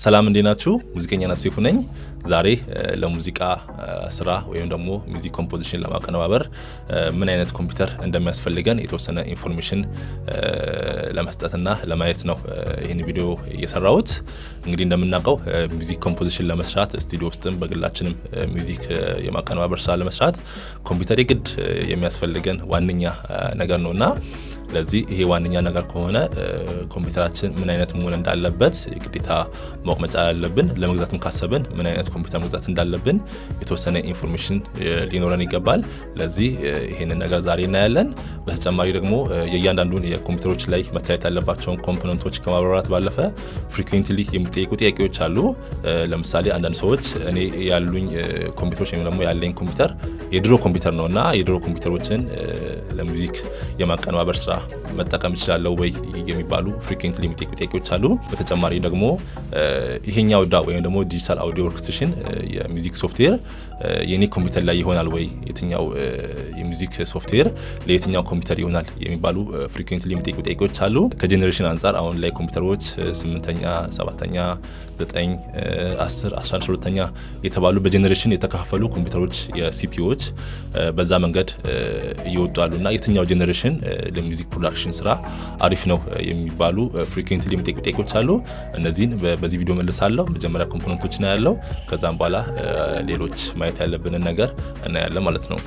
ሰላም እንዴት ናችሁ? ሙዚቀኛ ናሴፉ ነኝ። ዛሬ ለሙዚቃ ስራ ወይም ደግሞ ሚውዚክ ኮምፖዚሽን ለማቀነባበር ምን አይነት ኮምፒውተር እንደሚያስፈልገን የተወሰነ ኢንፎርሜሽን ለመስጠትና ለማየት ነው ይህን ቪዲዮ እየሰራሁት። እንግዲህ እንደምናውቀው ሚውዚክ ኮምፖዚሽን ለመስራት ስቱዲዮ ውስጥም በግላችንም ሚውዚክ የማቀነባበር ስራ ለመስራት ኮምፒውተር የግድ የሚያስፈልገን ዋነኛ ነገር ነውና ለዚህ ይሄ ዋነኛ ነገር ከሆነ ኮምፒውተራችን ምን አይነት መሆን እንዳለበት ግዴታ ማወቅ መቻል አለብን። ለመግዛትም ካሰብን ምን አይነት ኮምፒውተር መግዛት እንዳለብን የተወሰነ ኢንፎርሜሽን ሊኖረን ይገባል። ለዚህ ይሄንን ነገር ዛሬ እናያለን። በተጨማሪ ደግሞ የእያንዳንዱን የኮምፒውተሮች ላይ መታየት ያለባቸውን ኮምፖነንቶች ከማብራራት ባለፈ ፍሪኩዌንትሊ የሚጠየቁ ጥያቄዎች አሉ። ለምሳሌ አንዳንድ ሰዎች እኔ ያሉኝ ኮምፒውተሮች ወይም ደግሞ ያለኝ ኮምፒውተር የድሮ ኮምፒውተር ነው እና የድሮ ኮምፒውተሮችን ለሙዚክ የማቀነባበር ስራ መጠቀም እችላለሁ ወይ የሚባሉ ፍሪኩዌንትሊ የሚጠይቁ ጥያቄዎች አሉ። በተጨማሪ ደግሞ ይሄኛው ዳ ወይም ደግሞ ዲጂታል አውዲዮ ወርክስቴሽን የሚውዚክ ሶፍትዌር የኔ ኮምፒውተር ላይ ይሆናል ወይ፣ የትኛው የሚውዚክ ሶፍትዌር ለየትኛው ኮምፒውተር ይሆናል የሚባሉ ፍሪኩዌንትሊ የሚጠይቁ ጥያቄዎች አሉ። ከጄኔሬሽን አንጻር አሁን ላይ ኮምፒውተሮች ስምንተኛ፣ ሰባተኛ፣ ዘጠኝ፣ አስር፣ አስራ አንድ ሁለተኛ የተባሉ በጄኔሬሽን የተከፋፈሉ ኮምፒውተሮች የሲፒዎች በዛ መንገድ እየወጡ አሉ እና የትኛው ጄኔሬሽን ለሚውዚክ ፕሮዳክሽን ስራ አሪፍ ነው የሚባሉ ፍሪኩዌንትሊ የሚጠይቁ ጥያቄዎች አሉ። እነዚህን በዚህ ቪዲዮ መልሳለሁ። መጀመሪያ ኮምፖነንቶች እናያለው። ከዛም በኋላ ሌሎች ማየት ያለብንን ነገር እናያለን ማለት ነው።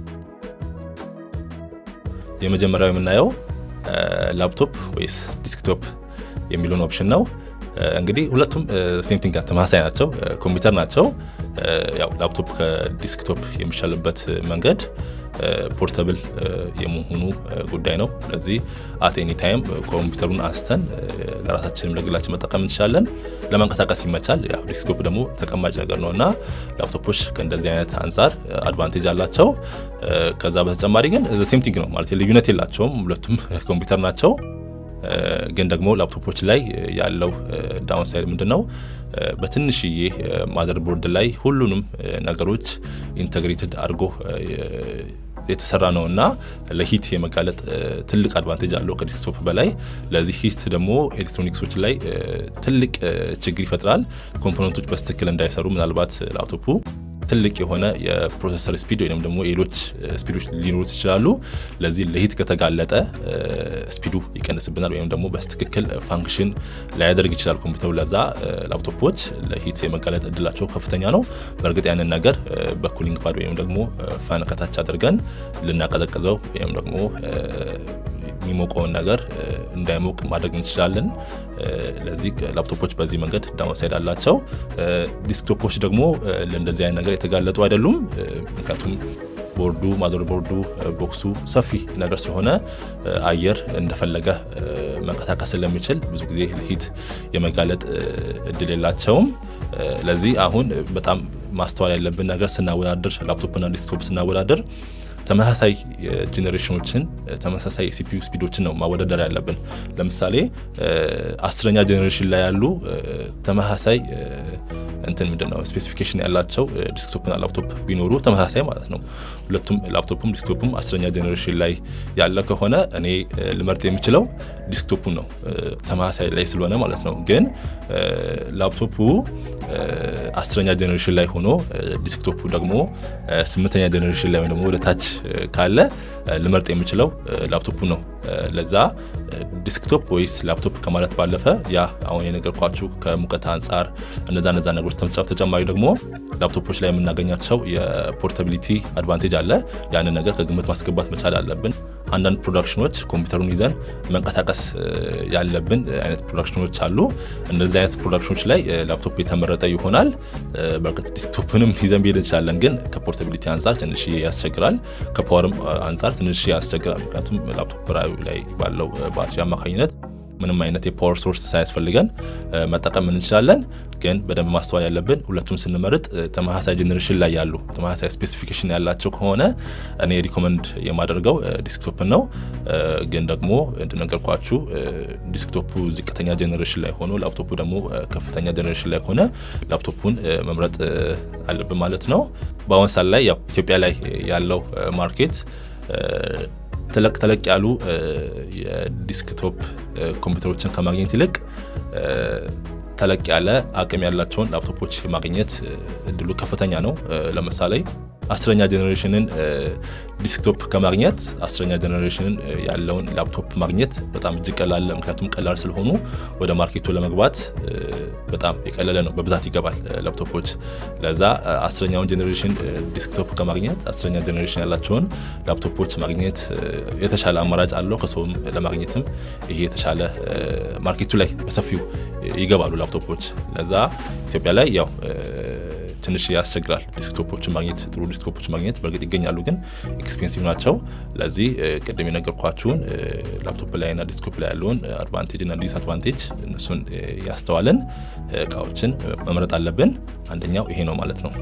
የመጀመሪያው የምናየው ላፕቶፕ ወይስ ዲስክቶፕ የሚለውን ኦፕሽን ነው። እንግዲህ ሁለቱም ሴምቲንግ ተመሳሳይ ናቸው፣ ኮምፒውተር ናቸው። ያው ላፕቶፕ ከዲስክቶፕ የሚሻልበት መንገድ ፖርተብል የመሆኑ ጉዳይ ነው። ስለዚህ አት ኤኒ ታይም ኮምፒውተሩን አንስተን ለራሳችንም ለግላችን መጠቀም እንችላለን። ለማንቀሳቀስ ይመቻል። ያው ዲስክቶፕ ደግሞ ተቀማጭ ነገር ነው እና ላፕቶፖች ከእንደዚህ አይነት አንጻር አድቫንቴጅ አላቸው። ከዛ በተጨማሪ ግን ሴምቲንግ ነው ማለት ልዩነት የላቸውም። ሁለቱም ኮምፒውተር ናቸው። ግን ደግሞ ላፕቶፖች ላይ ያለው ዳውንሳይድ ምንድን ነው? በትንሽዬ ማዘር ቦርድ ላይ ሁሉንም ነገሮች ኢንተግሬትድ አድርጎ የተሰራ ነው እና ለሂት የመጋለጥ ትልቅ አድቫንቴጅ አለው ከዲስክቶፕ በላይ። ለዚህ ሂት ደግሞ ኤሌክትሮኒክሶች ላይ ትልቅ ችግር ይፈጥራል። ኮምፖነንቶች በስትክክል እንዳይሰሩ ምናልባት ላፕቶፑ ትልቅ የሆነ የፕሮሰሰር ስፒድ ወይም ደግሞ ሌሎች ስፒዶች ሊኖሩት ይችላሉ። ለዚህ ለሂት ከተጋለጠ ስፒዱ ይቀንስብናል ወይም ደግሞ በትክክል ፋንክሽን ላያደርግ ይችላል ኮምፒውተሩ። ለዛ ላፕቶፖች ለሂት የመጋለጥ እድላቸው ከፍተኛ ነው። በእርግጥ ያንን ነገር በኩሊንግ ፓድ ወይም ደግሞ ፋን ከታች አድርገን ልናቀዘቅዘው ወይም ደግሞ የሚሞቀውን ነገር እንዳይሞቅ ማድረግ እንችላለን። ለዚህ ላፕቶፖች በዚህ መንገድ ዳውንሳይድ አላቸው። ዲስክቶፖች ደግሞ ለእንደዚህ አይነት ነገር የተጋለጡ አይደሉም። ምክንያቱም ቦርዱ ማዘር ቦርዱ ቦክሱ ሰፊ ነገር ስለሆነ አየር እንደፈለገ መንቀሳቀስ ስለሚችል ብዙ ጊዜ ለሂት የመጋለጥ እድል የላቸውም። ለዚህ አሁን በጣም ማስተዋል ያለብን ነገር ስናወዳድር ላፕቶፕና ዲስክቶፕ ስናወዳድር ተመሳሳይ ጄኔሬሽኖችን ተመሳሳይ የሲፒዩ ስፒዶችን ነው ማወዳደር ያለብን። ለምሳሌ አስረኛ ጄኔሬሽን ላይ ያሉ ተመሳሳይ እንትን ምንድን ነው ስፔሲፊኬሽን ያላቸው ዲስክቶፕና ላፕቶፕ ቢኖሩ ተመሳሳይ ማለት ነው። ሁለቱም ላፕቶፕም ዲስክቶፕም አስረኛ ጄኔሬሽን ላይ ያለ ከሆነ እኔ ልመርጥ የሚችለው ዲስክቶፑን ነው ተመሳሳይ ላይ ስለሆነ ማለት ነው። ግን ላፕቶፑ አስረኛ ጄኔሬሽን ላይ ሆኖ ዲስክቶፑ ደግሞ ስምንተኛ ጄኔሬሽን ላይ ደግሞ ወደ ታች ካለ ልመርጥ የምችለው ላፕቶፑ ነው። ለዛ ዲስክቶፕ ወይስ ላፕቶፕ ከማለት ባለፈ ያ አሁን የነገርኳችሁ ከሙቀት አንጻር እነዛ እነዛ ነገሮች ተጨማሪ ደግሞ ላፕቶፖች ላይ የምናገኛቸው የፖርታቢሊቲ አድቫንቴጅ አለ። ያንን ነገር ከግምት ማስገባት መቻል አለብን። አንዳንድ ፕሮዳክሽኖች ኮምፒውተሩን ይዘን መንቀሳቀስ ያለብን አይነት ፕሮዳክሽኖች አሉ። እነዚህ አይነት ፕሮዳክሽኖች ላይ ላፕቶፕ የተመረጠ ይሆናል። በእርግጥ ዲስክቶፕንም ይዘን ብሄድ እንችላለን፣ ግን ከፖርታቢሊቲ አንጻር ትንሽ ያስቸግራል። ከፓወርም አንጻር ትንሽ ያስቸግራል። ምክንያቱም ላፕቶፕ ላይ ባለው ባትሪ አማካኝነት ምንም አይነት የፓወር ሶርስ ሳያስፈልገን መጠቀም እንችላለን። ግን በደንብ ማስተዋል ያለብን ሁለቱም ስንመርጥ ተመሳሳይ ጄኔሬሽን ላይ ያሉ ተመሳሳይ ስፔሲፊኬሽን ያላቸው ከሆነ እኔ ሪኮመንድ የማደርገው ዲስክቶፕን ነው። ግን ደግሞ እንደነገርኳችሁ ዲስክቶፑ ዝቅተኛ ጄኔሬሽን ላይ ሆኖ ላፕቶፑ ደግሞ ከፍተኛ ጄኔሬሽን ላይ ከሆነ ላፕቶፑን መምረጥ አለብን ማለት ነው። በአሁን ሰዓት ላይ ያው ኢትዮጵያ ላይ ያለው ማርኬት ተለቅ ተለቅ ያሉ የዲስክቶፕ ኮምፒውተሮችን ከማግኘት ይልቅ ተለቅ ያለ አቅም ያላቸውን ላፕቶፖች ማግኘት እድሉ ከፍተኛ ነው። ለምሳሌ አስረኛ ጀኔሬሽንን ዲስክቶፕ ከማግኘት አስረኛ ጀኔሬሽንን ያለውን ላፕቶፕ ማግኘት በጣም እጅግ ቀላል፣ ምክንያቱም ቀላል ስለሆኑ ወደ ማርኬቱ ለመግባት በጣም የቀለለ ነው። በብዛት ይገባል ላፕቶፖች። ለዛ አስረኛውን ጀኔሬሽን ዲስክቶፕ ከማግኘት አስረኛ ጀኔሬሽን ያላቸውን ላፕቶፖች ማግኘት የተሻለ አማራጭ አለው። ከሰውም ለማግኘትም ይሄ የተሻለ ማርኬቱ ላይ በሰፊው ይገባሉ ላፕቶፖች። ለዛ ኢትዮጵያ ላይ ያው ትንሽ ያስቸግራል ዲስክቶፖችን ማግኘት ጥሩ ዲስክቶፖችን ማግኘት በእርግጥ ይገኛሉ፣ ግን ኤክስፔንሲቭ ናቸው። ለዚህ ቅድም የነገርኳችሁን ላፕቶፕ ላይ እና ዲስክቶፕ ላይ ያለውን አድቫንቴጅ እና ዲስአድቫንቴጅ እነሱን ያስተዋለን እቃዎችን መምረጥ አለብን። አንደኛው ይሄ ነው ማለት ነው።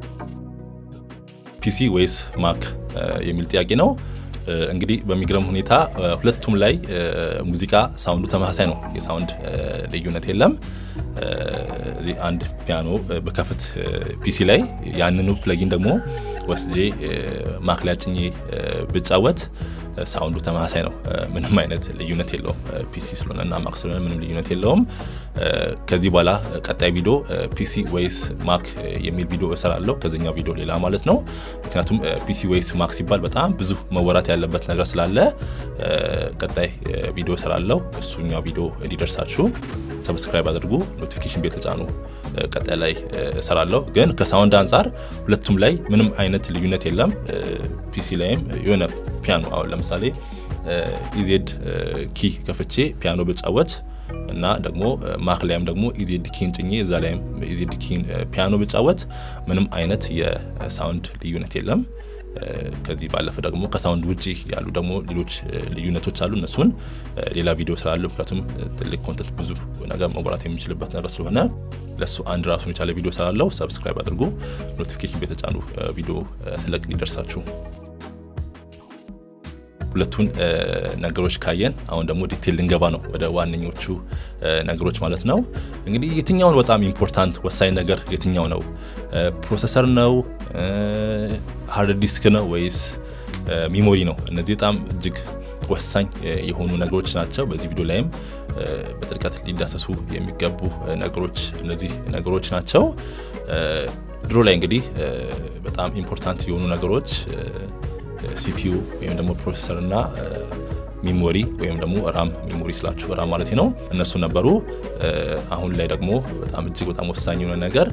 ፒሲ ወይስ ማክ የሚል ጥያቄ ነው። እንግዲህ በሚገርም ሁኔታ ሁለቱም ላይ ሙዚቃ ሳውንዱ ተመሳሳይ ነው። የሳውንድ ልዩነት የለም። እዚህ አንድ ፒያኖ በከፍት ፒሲ ላይ ያንኑ ፕለጊን ደግሞ ወስጄ ማክ ላይ ጭኜ ብጫወት ሳውንዱ ተመሳሳይ ነው። ምንም አይነት ልዩነት የለውም። ፒሲ ስለሆነ እና ማክ ስለሆነ ምንም ልዩነት የለውም። ከዚህ በኋላ ቀጣይ ቪዲዮ ፒሲ ወይስ ማክ የሚል ቪዲዮ እሰራለሁ። ከዚኛው ቪዲዮ ሌላ ማለት ነው። ምክንያቱም ፒሲ ወይስ ማክ ሲባል በጣም ብዙ መወራት ያለበት ነገር ስላለ ቀጣይ ቪዲዮ እሰራለሁ። እሱኛው ቪዲዮ እንዲደርሳችሁ ሰብስክራይብ አድርጉ፣ ኖቲፊኬሽን ቤል ተጫኑ። ቀጣይ ላይ እሰራለሁ። ግን ከሳውንድ አንጻር ሁለቱም ላይ ምንም አይነት ልዩነት የለም። ፒሲ ላይም የሆነ ፒያኖ አሁን ለምሳሌ ኢዜድ ኪ ከፍቼ ፒያኖ ብጫወት እና ደግሞ ማክ ላይም ደግሞ ኢዜድ ኪን ጭኜ እዛ ላይም ኢዜድ ኪን ፒያኖ ብጫወት ምንም አይነት የሳውንድ ልዩነት የለም። ከዚህ ባለፈ ደግሞ ከሳውንድ ውጭ ያሉ ደግሞ ሌሎች ልዩነቶች አሉ። እነሱን ሌላ ቪዲዮ ስላሉ ምክንያቱም ትልቅ ኮንተንት ብዙ ነገር መውራት የሚችልበት ነገር ስለሆነ ለእሱ አንድ ራሱን የቻለ ቪዲዮ ስላለው ሰብስክራይብ አድርጉ። ኖቲፊኬሽን የተጫኑ ቪዲዮ ስለቅ እንዲደርሳችሁ። ሁለቱን ነገሮች ካየን አሁን ደግሞ ዲቴል ልንገባ ነው ወደ ዋነኞቹ ነገሮች ማለት ነው። እንግዲህ የትኛውን በጣም ኢምፖርታንት ወሳኝ ነገር የትኛው ነው? ፕሮሰሰር ነው? ሃርድ ዲስክ ነው? ወይስ ሚሞሪ ነው? እነዚህ በጣም እጅግ ወሳኝ የሆኑ ነገሮች ናቸው። በዚህ ቪዲዮ ላይም በጥልቀት ሊዳሰሱ የሚገቡ ነገሮች እነዚህ ነገሮች ናቸው። ድሮ ላይ እንግዲህ በጣም ኢምፖርታንት የሆኑ ነገሮች ሲፒዩ ወይም ደግሞ ፕሮሴሰር እና ሚሞሪ ወይም ደግሞ ራም ሚሞሪ ስላችሁ ራም ማለት ነው እነሱ ነበሩ። አሁን ላይ ደግሞ በጣም እጅግ በጣም ወሳኝ የሆነ ነገር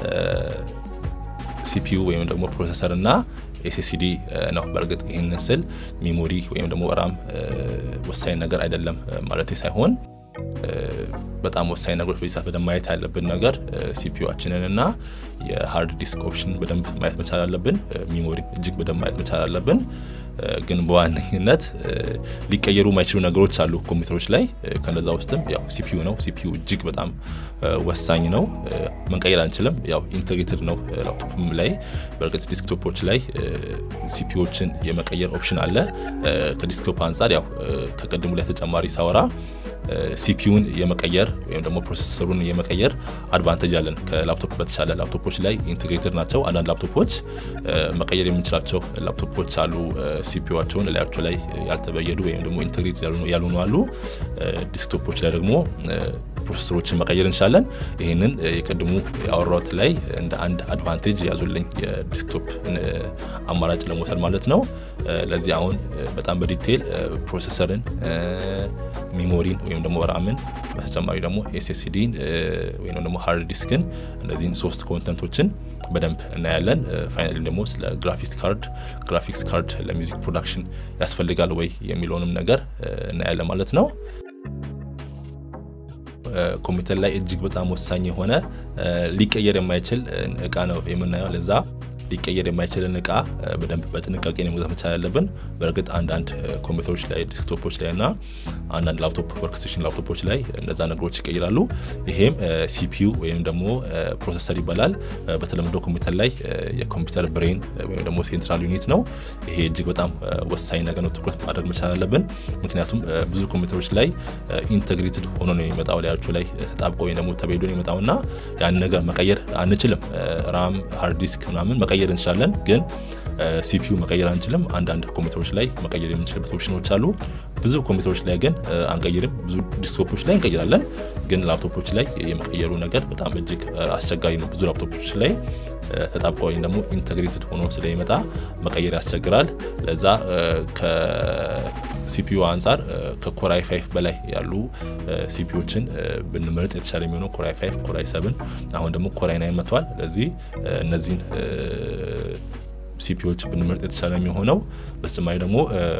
ሲፒዩ ወይም ደግሞ ፕሮሴሰር እና ኤስኤስዲ ነው። በእርግጥ ይህንን ስል ሚሞሪ ወይም ደግሞ ራም ወሳኝ ነገር አይደለም ማለት ሳይሆን በጣም ወሳኝ ነገሮች በዚህ ሰዓት በደንብ ማየት ያለብን ነገር ሲፒዩችንን እና የሃርድ ዲስክ ኦፕሽን በደንብ ማየት መቻል አለብን። ሚሞሪ እጅግ በደንብ ማየት መቻል አለብን። ግን በዋነኝነት ሊቀየሩ የማይችሉ ነገሮች አሉ ኮምፒውተሮች ላይ። ከነዛ ውስጥም ያው ሲፒዩ ነው። ሲፒዩ እጅግ በጣም ወሳኝ ነው። መንቀየር አንችልም። ያው ኢንቴግሬትድ ነው ላፕቶፕም ላይ። በእርግጥ ዲስክቶፖች ላይ ሲፒዩዎችን የመቀየር ኦፕሽን አለ። ከዲስክቶፕ አንጻር ያው ከቅድሙ ላይ ተጨማሪ ሳወራ ሲፒዩን የመቀየር ወይም ደግሞ ፕሮሰሰሩን የመቀየር አድቫንቴጅ አለን ከላፕቶፕ በተሻለ። ላፕቶፖች ላይ ኢንቴግሬትድ ናቸው። አንዳንድ ላፕቶፖች መቀየር የምንችላቸው ላፕቶፖች አሉ። ሲፒዩቸውን ላያቸው ላይ ያልተበየዱ ወይም ደግሞ ኢንቴግሬትድ ያልሆኑ አሉ። ዲስክቶፖች ላይ ደግሞ ፕሮሰሰሮችን መቀየር እንችላለን። ይህንን የቅድሙ ያወራሁት ላይ እንደ አንድ አድቫንቴጅ ያዙልኝ የዲስክቶፕ አማራጭ ለመውሰድ ማለት ነው። ለዚህ አሁን በጣም በዲቴይል ፕሮሰሰርን፣ ሚሞሪን ወይም ደግሞ ራምን በተጨማሪ ደግሞ ኤስኤስዲን ወይም ደግሞ ሃርድ ዲስክን እነዚህን ሶስት ኮንተንቶችን በደንብ እናያለን። ፋይናሊ ደግሞ ስለ ግራፊክስ ካርድ ግራፊክስ ካርድ ለሚውዚክ ፕሮዳክሽን ያስፈልጋል ወይ የሚለውንም ነገር እናያለን ማለት ነው። ኮምፒውተር ላይ እጅግ በጣም ወሳኝ የሆነ ሊቀየር የማይችል እቃ ነው የምናየው። ለዛ ሊቀየር የማይችልን እቃ በደንብ በጥንቃቄ መግዛት መቻል ያለብን። በእርግጥ አንዳንድ ኮምፒውተሮች ላይ ዲስክቶፖች ላይ እና አንዳንድ ላፕቶፕ ወርክስቴሽን ላፕቶፖች ላይ እነዛ ነገሮች ይቀይራሉ። ይሄም ሲፒዩ ወይም ደግሞ ፕሮሰሰር ይባላል። በተለምዶ ኮምፒውተር ላይ የኮምፒውተር ብሬን ወይም ደግሞ ሴንትራል ዩኒት ነው። ይሄ እጅግ በጣም ወሳኝ ነገር ነው፣ ትኩረት ማድረግ መቻል አለብን። ምክንያቱም ብዙ ኮምፒውተሮች ላይ ኢንተግሬትድ ሆኖ ነው የሚመጣው፣ ላያቸው ላይ ተጣብቆ ወይም ደግሞ ተበይዶ ነው የሚመጣው እና ያን ነገር መቀየር አንችልም። ራም ሃርድ ዲስክ ምናምን መቀየር እንችላለን፣ ግን ሲፒዩ መቀየር አንችልም። አንዳንድ ኮምፒውተሮች ላይ መቀየር የምንችልበት ኦፕሽኖች አሉ። ብዙ ኮምፒውተሮች ላይ ግን አንቀይርም። ብዙ ዲስክቶፖች ላይ እንቀይራለን፣ ግን ላፕቶፖች ላይ የመቀየሩ ነገር በጣም እጅግ አስቸጋሪ ነው። ብዙ ላፕቶፖች ላይ ተጣብቆ ወይም ደግሞ ኢንተግሬትድ ሆኖ ስለሚመጣ መቀየር ያስቸግራል። ለዛ ከሲፒዩ አንጻር ከኮራይ ፋይፍ በላይ ያሉ ሲፒዎችን ብንመርጥ የተሻለ የሚሆነው ኮራይ ፋይፍ፣ ኮራይ ሰብን አሁን ደግሞ ኮራይ ናይን መጥቷል። ለዚህ እነዚህን ሲፒዎች ብንመርጥ የተሻለ የሚሆነው በተጨማሪ ደግሞ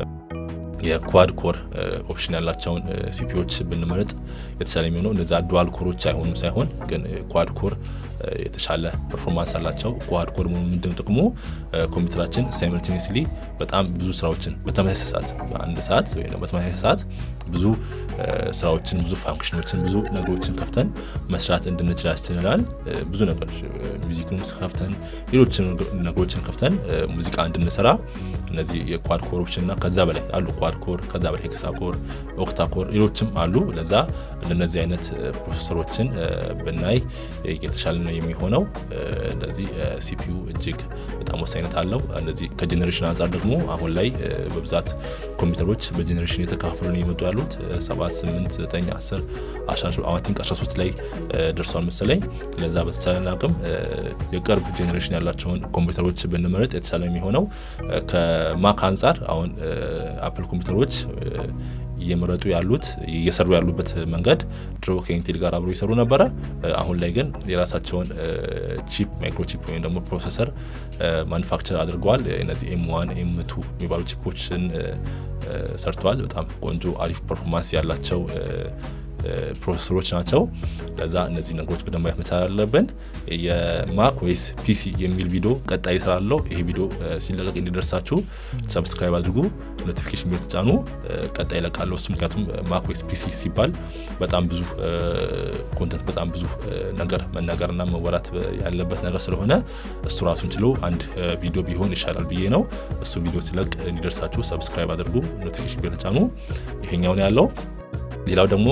የኳድ ኮር ኦፕሽን ያላቸውን ሲፒዎች ብንመርጥ የተሻለ የሚሆነው እነዛ ዱዋል ኮሮች አይሆኑም ሳይሆን ግን ኳድ ኮር የተሻለ ፐርፎርማንስ አላቸው። ኳድ ኮር ምንድን ጥቅሙ ኮምፒውተራችን ሳይመልቴኒስሊ በጣም ብዙ ስራዎችን በተመሳሳይ ሰዓት በአንድ ሰዓት ወይም በተመሳሳይ ሰዓት ብዙ ስራዎችን፣ ብዙ ፋንክሽኖችን፣ ብዙ ነገሮችን ከፍተን መስራት እንድንችል ያስችለናል። ብዙ ነገሮች ሚዚክን ከፍተን ሌሎችን ነገሮችን ከፍተን ሙዚቃ እንድንሰራ እነዚህ የኳድ ኮሮችን እና ከዛ በላይ አሉ። ኳድ ኮር ከዛ በላይ ሄክሳ ኮር፣ ኦክታ ኮር ሌሎችም አሉ። ለዛ እንደነዚህ አይነት ፕሮሰሰሮችን ብናይ የተሻለ ነው የሚሆነው። እንደዚህ ሲፒዩ እጅግ በጣም ወሳኝነት አለው። እነዚህ ከጄኔሬሽን አንጻር ደግሞ አሁን ላይ በብዛት ኮምፒውተሮች በጄኔሬሽን የተካፈሉ ነው የመጡ ያሉት 7 8 9 10 አዋቲንክ 13 ላይ ደርሷል መሰለኝ። ለዛ በተቻለን አቅም የቅርብ ጄኔሬሽን ያላቸውን ኮምፒውተሮች ብንመረጥ የተሻለ የሚሆነው ከማክ አንጻር አሁን አፕል ኮምፒውተሮች እየመረጡ ያሉት እየሰሩ ያሉበት መንገድ ድሮ ከኢንቴል ጋር አብሮ ይሰሩ ነበረ። አሁን ላይ ግን የራሳቸውን ቺፕ ማይክሮቺፕ ወይም ደግሞ ፕሮሰሰር ማኑፋክቸር አድርገዋል። እነዚህ ኤም ዋን ኤም ቱ የሚባሉ ቺፖችን ሰርተዋል። በጣም ቆንጆ አሪፍ ፐርፎርማንስ ያላቸው ፕሮሰሰሮች ናቸው። ለዛ እነዚህ ነገሮች በደንብ ማየት መቻል አለብን። የማክ ወይስ ፒሲ የሚል ቪዲዮ ቀጣይ ስላለው ይሄ ቪዲዮ ሲለቀቅ እንዲደርሳችሁ ሰብስክራይብ አድርጉ፣ ኖቲፊኬሽን ቤት ተጫኑ። ቀጣይ ይለቃለሁ እሱ ምክንያቱም ማክ ወይስ ፒሲ ሲባል በጣም ብዙ ኮንተንት በጣም ብዙ ነገር መናገርና መወራት ያለበት ነገር ስለሆነ እሱ ራሱን ችሎ አንድ ቪዲዮ ቢሆን ይሻላል ብዬ ነው። እሱ ቪዲዮ ሲለቅ እንዲደርሳችሁ ሰብስክራይብ አድርጉ፣ ኖቲፊኬሽን ቤት ተጫኑ። ይሄኛውን ያለው ሌላው ደግሞ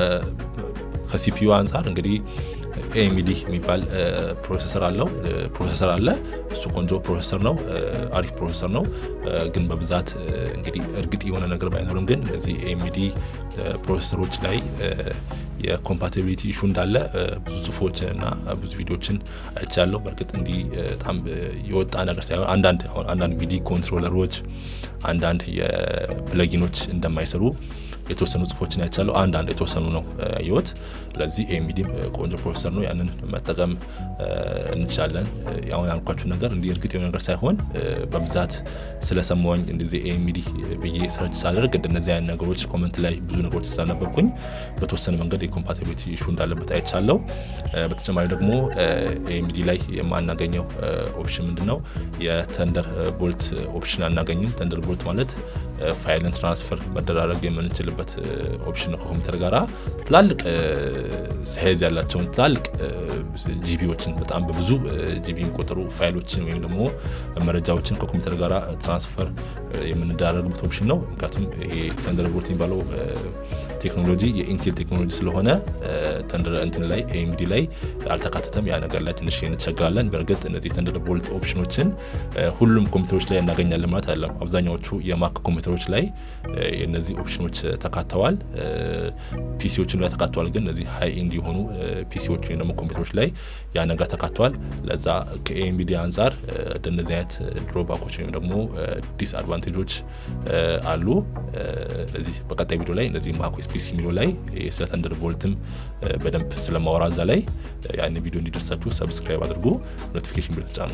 ከሲፒዩ አንጻር እንግዲህ ኤኤምዲ የሚባል ፕሮሰሰር አለው ፕሮሰሰር አለ። እሱ ቆንጆ ፕሮሰሰር ነው፣ አሪፍ ፕሮሰሰር ነው። ግን በብዛት እንግዲህ እርግጥ የሆነ ነገር ባይኖርም ግን እዚህ ኤኤምዲ ፕሮሰሰሮች ላይ የኮምፓቲቢሊቲ ኢሹ እንዳለ ብዙ ጽሁፎችን እና ብዙ ቪዲዮችን አይቻለሁ። በእርግጥ እንዲህ በጣም የወጣ ነገር ሳይሆን አንዳንድ አንዳንድ ሚዲ ኮንትሮለሮች አንዳንድ የፕለጊኖች እንደማይሰሩ የተወሰኑ ጽሁፎችን አይቻለሁ። አንዳንድ የተወሰኑ ነው ያየሁት። ለዚህ ኤኤምዲም ቆንጆ ፕሮሰሰር ነው፣ ያንን መጠቀም እንችላለን። አሁን ያልኳችሁ ነገር እንዲህ እርግጥ የሆነ ነገር ሳይሆን በብዛት ስለሰማኝ እንደዚህ ኤኤምዲ ብዬ ሰርች ሳደርግ እንደነዚህ አይነት ነገሮች ኮመንት ላይ ብዙ ነገሮች ስላነበርኩኝ በተወሰነ መንገድ የኮምፓቲቢሊቲ ኢሹ እንዳለበት አይቻለሁ። በተጨማሪ ደግሞ ኤኤምዲ ላይ የማናገኘው ኦፕሽን ምንድን ነው? የተንደር ቦልት ኦፕሽን አናገኝም። ተንደር ቦልት ማለት ፋይልን ትራንስፈር መደራረግ የምንችልበት ኦፕሽን ነው። ከኮምፒውተር ጋራ ትላልቅ ሳይዝ ያላቸውን ትላልቅ ጂቢዎችን በጣም በብዙ ጂቢ የሚቆጠሩ ፋይሎችን ወይም ደግሞ መረጃዎችን ከኮምፒውተር ጋር ትራንስፈር የምንደራረግበት ኦፕሽን ነው። ምክንያቱም ይሄ ተንደርቦልት የሚባለው ቴክኖሎጂ የኢንቴል ቴክኖሎጂ ስለሆነ ተንደር እንትን ላይ ኤኤምዲ ላይ አልተካተተም። ያ ነገር ላይ ትንሽ እንቸገራለን። በእርግጥ እነዚህ ተንደርቦልት ኦፕሽኖችን ሁሉም ኮምፒውተሮች ላይ እናገኛለን ማለት አይደለም። አብዛኛዎቹ የማክ ኮምፒውተሮች ላይ እነዚህ ኦፕሽኖች ተካተዋል። ፒሲዎችን ላይ ተካተዋል። ግን እነዚህ ሀይ ኤንድ የሆኑ ፒሲዎች ወይም ደግሞ ኮምፒውተሮች ላይ ያ ነገር ተካተዋል። ለዛ ከኤኤምዲ አንጻር እንደነዚህ አይነት ድሮባኮች ወይም ደግሞ ዲስአድቫንቴጆች አሉ። ለዚህ በቀጣይ ቪዲዮ ላይ እነዚህ ማክ ኦኤስ ፒሲ የሚለው ላይ ስለ ተንደር ቦልትም በደንብ ስለማወራ እዛ ላይ ያን ቪዲዮ እንዲደርሳችሁ ሰብስክራይብ አድርጉ፣ ኖቲፊኬሽን ቤል ተጫኑ።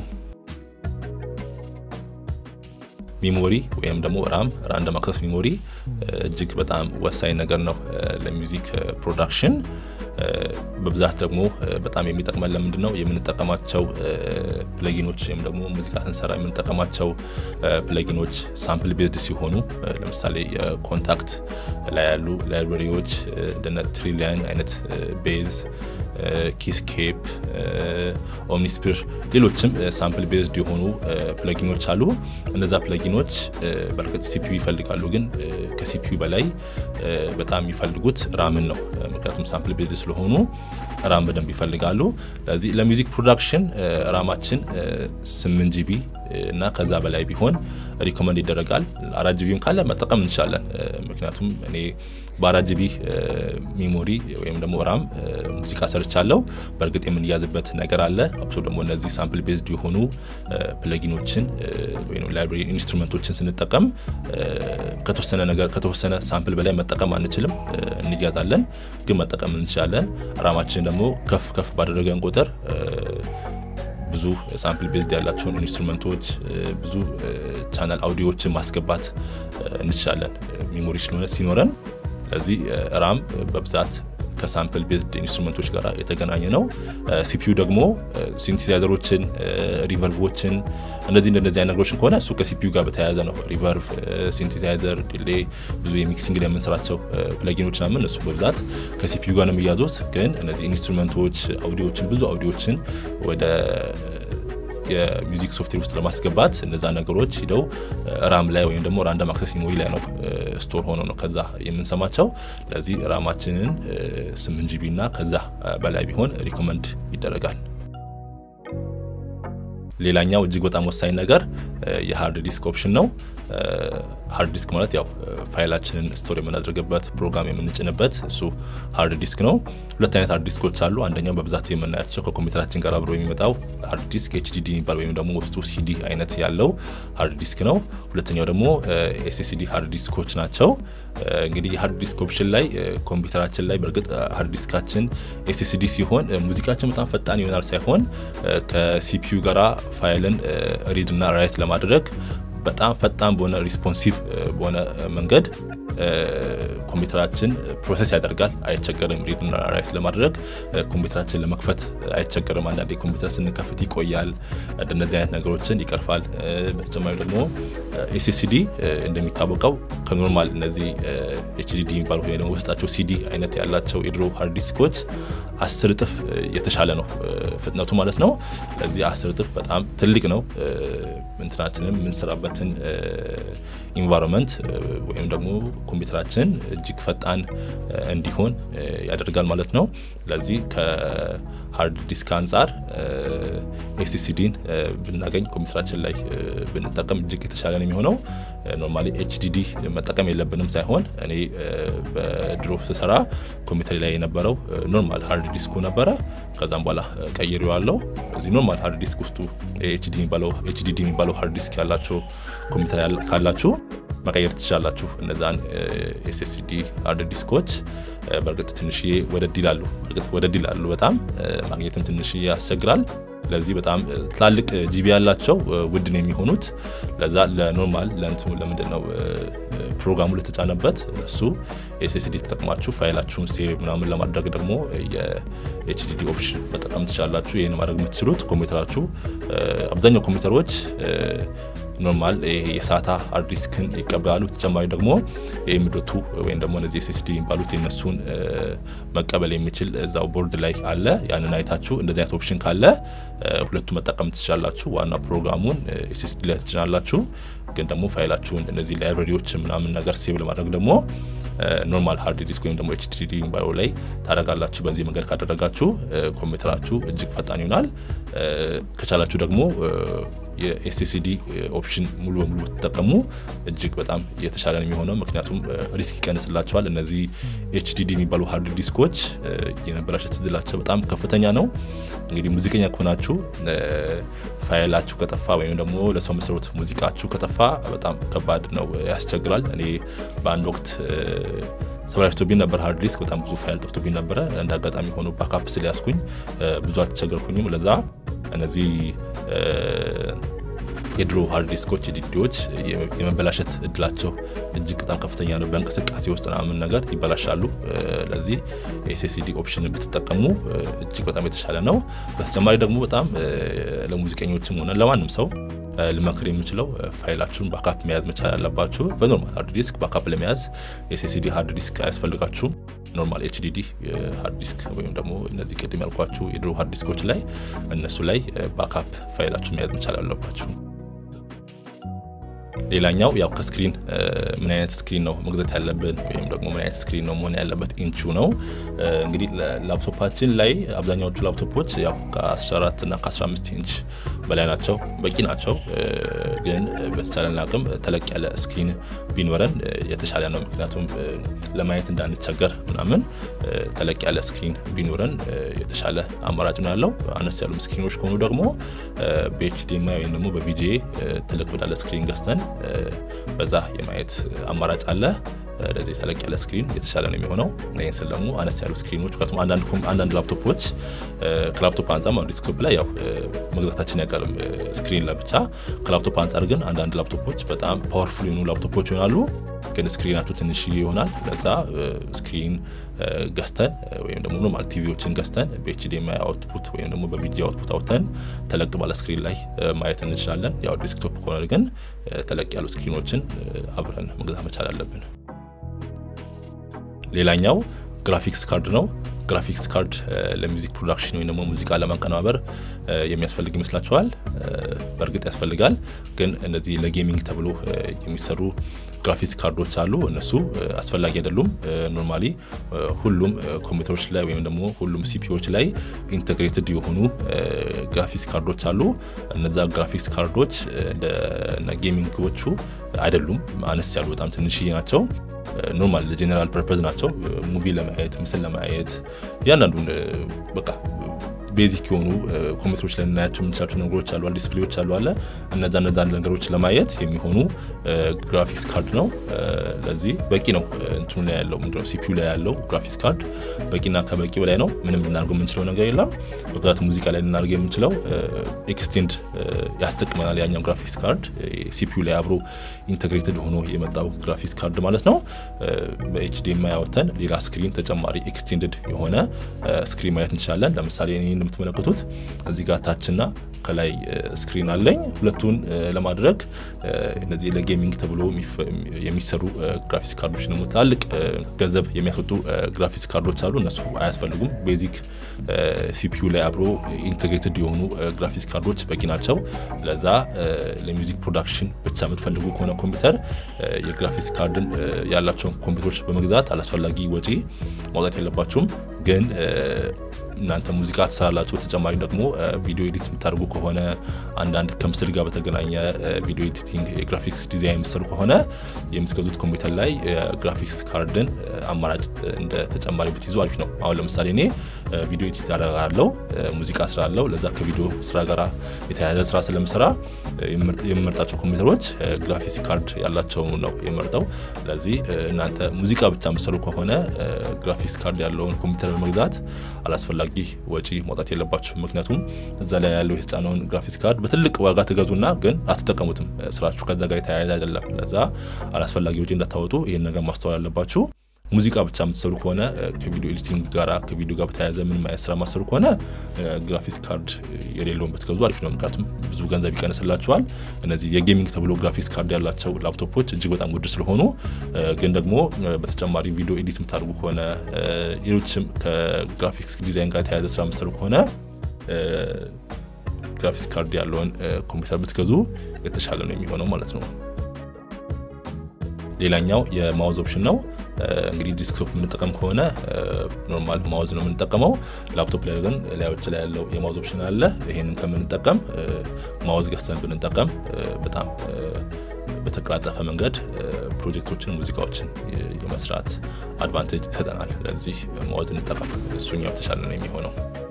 ሚሞሪ ወይም ደግሞ ራም ራንደም አክሰስ ሚሞሪ እጅግ በጣም ወሳኝ ነገር ነው ለሚውዚክ ፕሮዳክሽን። በብዛት ደግሞ በጣም የሚጠቅመን ለምንድን ነው የምንጠቀማቸው ፕለጊኖች ወይም ደግሞ ሙዚቃ ስንሰራ የምንጠቀማቸው ፕለጊኖች ሳምፕል ቤዝድ ሲሆኑ ለምሳሌ የኮንታክት ላይ ያሉ ላይብረሪዎች እንደነ ትሪሊያን አይነት ቤዝ፣ ኪስኬፕ፣ ኦምኒስፒር ሌሎችም ሳምፕል ቤዝድ የሆኑ ፕለጊኖች አሉ። እነዛ ፕለጊኖች በእርግጥ ሲፒዩ ይፈልጋሉ፣ ግን ከሲፒዩ በላይ በጣም የሚፈልጉት ራምን ነው። ምክንያቱም ሳምፕል ቤዝድ ስለሆኑ ራም በደንብ ይፈልጋሉ። ለዚህ ለሚውዚክ ፕሮዳክሽን ራማችን 8 ጂቢ እና ከዛ በላይ ቢሆን ሪኮመንድ ይደረጋል። አራት ጂቢም ካለ መጠቀም እንችላለን። ምክንያቱም እኔ በአራት ጂቢ ሜሞሪ ወይም ደግሞ ራም ሙዚቃ ሰርቻለሁ። በእርግጥ የምንያዝበት ነገር አለ። አብሶ ደግሞ እነዚህ ሳምፕል ቤዝድ የሆኑ ፕለጊኖችን ወይም ላይብራሪ ኢንስትሩመንቶችን ስንጠቀም ከተወሰነ ነገር ከተወሰነ ሳምፕል በላይ መጠቀም አንችልም፣ እንያዛለን። ግን መጠቀም እንችላለን። ራማችን ደግሞ ከፍ ከፍ ባደረገን ቁጥር ብዙ ሳምፕል ቤዝድ ያላቸውን ኢንስትሩመንቶች ብዙ ቻናል አውዲዮዎችን ማስገባት እንችላለን ሚሞሪ ስለሆነ ሲኖረን። ስለዚህ ራም በብዛት ከሳምፕል ቤዝድ ኢንስትሩመንቶች ጋር የተገናኘ ነው። ሲፒዩ ደግሞ ሲንቲሳይዘሮችን፣ ሪቨርቮችን እነዚህ እንደነዚህ አይነት ነገሮችን ከሆነ እሱ ከሲፒዩ ጋር በተያያዘ ነው። ሪቨርቭ፣ ሲንቲሳይዘር፣ ዲሌ ብዙ የሚክሲንግ ላይ የምንሰራቸው ፕለጊኖች ናምን እሱ በብዛት ከሲፒዩ ጋር ነው የሚያዙት። ግን እነዚህ ኢንስትሩመንቶች አውዲዮችን ብዙ አውዲዮችን ወደ የሚውዚክ ሶፍትዌር ውስጥ ለማስገባት እነዛ ነገሮች ሂደው ራም ላይ ወይም ደግሞ ራንደም አክሰስ ሜሞሪ ላይ ነው ስቶር ሆኖ ነው ከዛ የምንሰማቸው። ለዚህ ራማችንን ስምንት ጂቢ እና ከዛ በላይ ቢሆን ሪኮመንድ ይደረጋል። ሌላኛው እጅግ በጣም ወሳኝ ነገር የሃርድ ዲስክ ኦፕሽን ነው። ሃርድ ዲስክ ማለት ያው ፋይላችንን ስቶር የምናደርግበት ፕሮግራም የምንጭንበት እሱ ሃርድ ዲስክ ነው። ሁለት አይነት ሃርድ ዲስኮች አሉ። አንደኛው በብዛት የምናያቸው ከኮምፒውተራችን ጋር አብሮ የሚመጣው ሃርድ ዲስክ ኤችዲዲ የሚባል ወይም ደግሞ ውስጡ ሲዲ አይነት ያለው ሃርድ ዲስክ ነው። ሁለተኛው ደግሞ ኤስኤስዲ ሃርድ ዲስኮች ናቸው። እንግዲህ የሃርድ ዲስክ ኦፕሽን ላይ ኮምፒውተራችን ላይ በእርግጥ ሃርድ ዲስካችን ኤስኤስዲ ሲሆን ሙዚቃችን በጣም ፈጣን ይሆናል ሳይሆን ከሲፒዩ ጋራ ፋይልን ሪድ እና ራይት ለማድረግ በጣም ፈጣን በሆነ ሪስፖንሲቭ በሆነ መንገድ ኮምፒውተራችን ፕሮሰስ ያደርጋል። አይቸገርም። ሪድ እና ራይት ለማድረግ ኮምፒውተራችን ለመክፈት አይቸገርም። አንዳንዴ ኮምፒውተር ስንከፍት ይቆያል። እንደነዚህ አይነት ነገሮችን ይቀርፋል። በተጨማሪ ደግሞ ኤስኤስዲ እንደሚታወቀው ከኖርማል እነዚህ ኤችዲዲ የሚባሉ ወይ ደግሞ ውስጣቸው ሲዲ አይነት ያላቸው የድሮ ሃርድ ዲስኮች አስር እጥፍ የተሻለ ነው ፍጥነቱ ማለት ነው። ለዚህ አስር እጥፍ በጣም ትልቅ ነው። እንትናችንም የምንሰራበትን ኢንቫይሮንመንት ወይም ደግሞ ኮምፒውተራችን እጅግ ፈጣን እንዲሆን ያደርጋል ማለት ነው። ለዚህ ከሃርድ ዲስክ አንጻር ኤስሲዲን ብናገኝ ኮምፒውተራችን ላይ ብንጠቀም እጅግ የተሻለ ነው የሚሆነው። ኖርማሊ ኤችዲዲ መጠቀም የለብንም ሳይሆን እኔ በድሮ ስሰራ ኮምፒውተር ላይ የነበረው ኖርማል ሃርድ ዲስኩ ነበረ። ከዛም በኋላ ቀይሬዋለሁ። እዚህ ኖርማል ሃርድ ዲስክ ውስጡ ኤችዲዲ የሚባለው ሃርድ ዲስክ ያላቸው ኮምፒውተር ካላችሁ መቀየር ትችላላችሁ። እነዛን ኤስኤስዲ ሃርድ ዲስኮች በእርግጥ ትንሽዬ ወደድ ይላሉ። በእርግጥ ወደድ ይላሉ በጣም ማግኘትም ትንሽዬ ያስቸግራል። ለዚህ በጣም ትላልቅ ጂቢ ያላቸው ውድ ነው የሚሆኑት። ለዛ ለኖርማል ለእንትኑ ለምንድን ነው ፕሮግራሙ ለተጫነበት እሱ ኤስኤስዲ ተጠቅማችሁ ፋይላችሁን ሴቭ ምናምን ለማድረግ ደግሞ የኤችዲዲ ኦፕሽን መጠቀም ትችላላችሁ። ይህን ማድረግ የምትችሉት ኮምፒውተራችሁ አብዛኛው ኮምፒውተሮች ኖርማል የሳታ ሃርድ ዲስክን ይቀበላሉ። በተጨማሪ ደግሞ የኤምዶቱ ወይም ደግሞ እነዚህ ኤስኤስዲ የሚባሉት የነሱን መቀበል የሚችል እዛው ቦርድ ላይ አለ። ያንን አይታችሁ እንደዚህ አይነት ኦፕሽን ካለ ሁለቱ መጠቀም ትችላላችሁ። ዋና ፕሮግራሙን ኤስኤስዲ ላይ ትጭናላችሁ። ግን ደግሞ ፋይላችሁን እነዚህ ላይብረሪዎች ምናምን ነገር ሴቭ ለማድረግ ደግሞ ኖርማል ሃርድ ዲስክ ወይም ደግሞ ኤችዲዲ ባዮ ላይ ታደርጋላችሁ። በዚህ መንገድ ካደረጋችሁ ኮምፒውተራችሁ እጅግ ፈጣን ይሆናል። ከቻላችሁ ደግሞ የኤስኤስዲ ኦፕሽን ሙሉ በሙሉ ብትጠቀሙ እጅግ በጣም የተሻለ ነው የሚሆነው። ምክንያቱም ሪስክ ይቀንስላቸዋል። እነዚህ ኤችዲዲ የሚባሉ ሃርድ ዲስኮች የመበላሸት እድላቸው በጣም ከፍተኛ ነው። እንግዲህ ሙዚቀኛ ከሆናችሁ ፋይላችሁ ከጠፋ ወይም ደግሞ ለሰው መስሮት ሙዚቃችሁ ከጠፋ በጣም ከባድ ነው፣ ያስቸግራል። እኔ በአንድ ወቅት ተበላሽቶብኝ ነበር። ሃርድ ዲስክ በጣም ብዙ ፋይል ጠፍቶብኝ ነበረ። እንደ አጋጣሚ ሆኖ ባካፕ ስለያዝኩኝ ብዙ አልተቸገርኩኝም። ለዛ እነዚህ የድሮ ሃርድ ዲስኮች የዲዲዎች የመበላሸት እድላቸው እጅግ በጣም ከፍተኛ ነው። በእንቅስቃሴ ውስጥ ምናምን ነገር ይበላሻሉ። ለዚህ ኤስኤስዲ ኦፕሽን ብትጠቀሙ እጅግ በጣም የተሻለ ነው። በተጨማሪ ደግሞ በጣም ለሙዚቀኞችም ሆነ ለማንም ሰው ልመክር የምችለው ፋይላችሁን ባካፕ መያዝ መቻል ያለባችሁ። በኖርማል ሃርድ ዲስክ ባካፕ ለመያዝ ኤስኤስዲ ሃርድ ዲስክ አያስፈልጋችሁም። ኖርማል ኤችዲዲ ሃርድ ዲስክ ወይም ደግሞ እነዚህ ቅድም ያልኳችሁ የድሮ ሃርድ ዲስኮች ላይ እነሱ ላይ ባካፕ ፋይላችሁ መያዝ መቻል አለባችሁ። ሌላኛው ያው ከስክሪን ምን አይነት ስክሪን ነው መግዛት ያለብን ወይም ደግሞ ምን አይነት ስክሪን ነው መሆን ያለበት ኢንቹ ነው። እንግዲህ ላፕቶፓችን ላይ አብዛኛዎቹ ላፕቶፖች ያው ከ14 እና ከ15 ኢንች በላይ ናቸው፣ በቂ ናቸው። ግን በተቻለን አቅም ተለቅ ያለ ስክሪን ቢኖረን የተሻለ ነው። ምክንያቱም ለማየት እንዳንቸገር ምናምን ተለቅ ያለ ስክሪን ቢኖረን የተሻለ አማራጭ ነው ያለው። አነስ ያሉ ስክሪኖች ከሆኑ ደግሞ በኤችዲኤምአይ ወይም ደግሞ በቪጂኤ ተለቅ ወዳለ ስክሪን ገዝተን በዛ የማየት አማራጭ አለ። ለዚህ ተለቅ ያለ ስክሪን የተሻለ ነው የሚሆነው። ይህን ስል ደግሞ አነስ ያሉ ስክሪኖች ምክንያቱም አንዳንድ ላፕቶፖች ከላፕቶፕ አንጻር ዲስክቶፕ ላይ ያው መግዛታችን አይቀርም ስክሪን ለብቻ። ከላፕቶፕ አንጻር ግን አንዳንድ ላፕቶፖች በጣም ፓወርፉል የሆኑ ላፕቶፖች ይሆናሉ፣ ግን ስክሪናቸው ትንሽ ይሆናል። ለዛ ስክሪን ገዝተን ወይም ደግሞ ኖርማል ቲቪዎችን ገዝተን በኤችዲኤምአይ አውትፑት ወይም ደግሞ በቪዲዮ አውትፑት አውጥተን ተለቅ ባለ ስክሪን ላይ ማየት እንችላለን። ያው ዴስክቶፕ ከሆነ ግን ተለቅ ያሉ ስክሪኖችን አብረን መግዛት መቻል አለብን። ሌላኛው ግራፊክስ ካርድ ነው። ግራፊክስ ካርድ ለሚውዚክ ፕሮዳክሽን ወይም ደግሞ ሙዚቃ ለማቀናበር የሚያስፈልግ ይመስላችኋል? በእርግጥ ያስፈልጋል። ግን እነዚህ ለጌሚንግ ተብሎ የሚሰሩ ግራፊክስ ካርዶች አሉ። እነሱ አስፈላጊ አይደሉም። ኖርማሊ ሁሉም ኮምፒውተሮች ላይ ወይም ደግሞ ሁሉም ሲፒዎች ላይ ኢንቴግሬትድ የሆኑ ግራፊክስ ካርዶች አሉ። እነዛ ግራፊክስ ካርዶች ጌሚንጎቹ አይደሉም። አነስ ያሉ በጣም ትንሽዬ ናቸው። ኖርማል ጄኔራል ፐርፐዝ ናቸው። ሙቪ ለማየት ምስል ለማየት እያንዳንዱን በቃ ቤዚክ የሆኑ ኮምፒውተሮች ላይ ልናያቸው የምንችላቸው ነገሮች አሉ፣ ዲስፕሌዎች አሉ አለ እነዛ እነዛ ነገሮች ለማየት የሚሆኑ ግራፊክስ ካርድ ነው። ለዚህ በቂ ነው። እንትኑ ላይ ያለው ምንድነው ሲፒዩ ላይ ያለው ግራፊክስ ካርድ በቂና ከበቂ በላይ ነው። ምንም ልናደርገው የምንችለው ነገር የለም። በብዛት ሙዚቃ ላይ ልናደርገው የምንችለው ኤክስቴንድ ያስጠቅመናል። ያኛው ግራፊክስ ካርድ ሲፒዩ ላይ አብሮ ኢንቴግሬትድ ሆኖ የመጣው ግራፊክስ ካርድ ማለት ነው። በኤችዲኤምአይ ያወተን ሌላ ስክሪን ተጨማሪ ኤክስቴንድድ የሆነ ስክሪን ማየት እንችላለን። ለምሳሌ እንደምትመለከቱት እዚህ ጋር ታችና ከላይ ስክሪን አለኝ። ሁለቱን ለማድረግ እነዚህ ለጌሚንግ ተብሎ የሚሰሩ ግራፊክስ ካርዶች ደግሞ ትላልቅ ገንዘብ የሚያስወጡ ግራፊክስ ካርዶች አሉ። እነሱ አያስፈልጉም። ቤዚክ ሲፒዩ ላይ አብሮ ኢንቴግሬትድ የሆኑ ግራፊክስ ካርዶች በቂ ናቸው። ለዛ ለሚውዚክ ፕሮዳክሽን ብቻ የምትፈልጉ ከሆነ ኮምፒውተር የግራፊክስ ካርድን ያላቸውን ኮምፒውተሮች በመግዛት አላስፈላጊ ወጪ ማውጣት የለባችሁም ግን እናንተ ሙዚቃ ትሰራላችሁ። ተጨማሪ ደግሞ ቪዲዮ ኤዲት የምታደርጉ ከሆነ አንዳንድ ከምስል ጋር በተገናኘ ቪዲዮ ኤዲቲንግ፣ የግራፊክስ ዲዛይን የምትሰሩ ከሆነ የምትገዙት ኮምፒውተር ላይ የግራፊክስ ካርድን አማራጭ እንደ ተጨማሪ ብትይዙ አሪፍ ነው። አሁን ለምሳሌ እኔ ቪዲዮ ኤዲት አደርጋለሁ፣ ሙዚቃ ስራ አለው። ለዛ ከቪዲዮ ስራ ጋር የተያያዘ ስራ ስለምሰራ የምመርጣቸው ኮምፒውተሮች ግራፊክስ ካርድ ያላቸው ነው የምመርጠው። ስለዚህ እናንተ ሙዚቃ ብቻ የምትሰሩ ከሆነ ግራፊክስ ካርድ ያለውን ኮምፒውተር በመግዛት አላስፈላጊ ወጪ ማውጣት የለባችሁ። ምክንያቱም እዛ ላይ ያለው የተጫነውን ግራፊክስ ካርድ በትልቅ ዋጋ ትገዙና ግን አትጠቀሙትም። ስራችሁ ከዛ ጋር የተያያዘ አይደለም። ለዛ አላስፈላጊ ወጪ እንዳታወጡ ይህን ነገር ማስተዋል አለባችሁ። ሙዚቃ ብቻ የምትሰሩ ከሆነ ከቪዲዮ ኤዲቲንግ ጋር ከቪዲዮ ጋር በተያያዘ ምንም አይነት ስራ ማሰሩ ከሆነ ግራፊክስ ካርድ የሌለውን ብትገዙ አሪፍ ነው። ምክንያቱም ብዙ ገንዘብ ይቀንስላችኋል። እነዚህ የጌሚንግ ተብሎ ግራፊክስ ካርድ ያላቸው ላፕቶፖች እጅግ በጣም ውድ ስለሆኑ፣ ግን ደግሞ በተጨማሪ ቪዲዮ ኤዲት የምታደርጉ ከሆነ ሌሎችም ከግራፊክስ ዲዛይን ጋር የተያያዘ ስራ የምትሰሩ ከሆነ ግራፊክስ ካርድ ያለውን ኮምፒውተር ብትገዙ የተሻለ ነው የሚሆነው ማለት ነው። ሌላኛው የማውዝ ኦፕሽን ነው። እንግዲህ ዲስክቶፕ የምንጠቀም ከሆነ ኖርማል ማውዝ ነው የምንጠቀመው። ላፕቶፕ ላይ ግን ላዮች ላይ ያለው የማውዝ ኦፕሽን አለ። ይሄንን ከምንጠቀም ማውዝ ገዝተን ብንጠቀም በጣም በተቀላጠፈ መንገድ ፕሮጀክቶችን፣ ሙዚቃዎችን የመስራት አድቫንቴጅ ይሰጠናል። ለዚህ ማውዝ እንጠቀም፣ እሱኛው የተሻለ ነው የሚሆነው።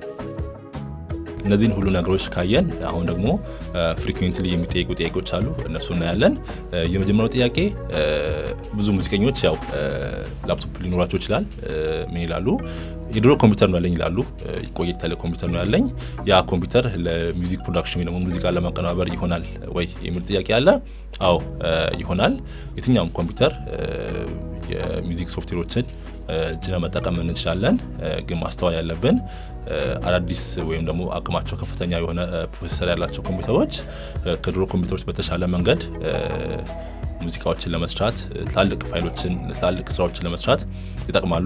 እነዚህን ሁሉ ነገሮች ካየን አሁን ደግሞ ፍሪኩዌንትሊ የሚጠይቁ ጥያቄዎች አሉ። እነሱ እናያለን። የመጀመሪያው ጥያቄ ብዙ ሙዚቀኞች ያው ላፕቶፕ ሊኖራቸው ይችላል። ምን ይላሉ? የድሮ ኮምፒውተር ነው ያለኝ ይላሉ። ቆየት ያለ ኮምፒውተር ነው ያለኝ። ያ ኮምፒውተር ለሚውዚክ ፕሮዳክሽን ወይ ደግሞ ሙዚቃ ለማቀናበር ይሆናል ወይ የሚል ጥያቄ አለ። አዎ ይሆናል። የትኛውም ኮምፒውተር የሚውዚክ ሶፍትዌሮችን ጭነ መጠቀም እንችላለን። ግን ማስተዋል ያለብን አዳዲስ ወይም ደግሞ አቅማቸው ከፍተኛ የሆነ ፕሮሴሰር ያላቸው ኮምፒውተሮች ከድሮ ኮምፒውተሮች በተሻለ መንገድ ሙዚቃዎችን ለመስራት ትላልቅ ፋይሎችን ትላልቅ ስራዎችን ለመስራት ይጠቅማሉ።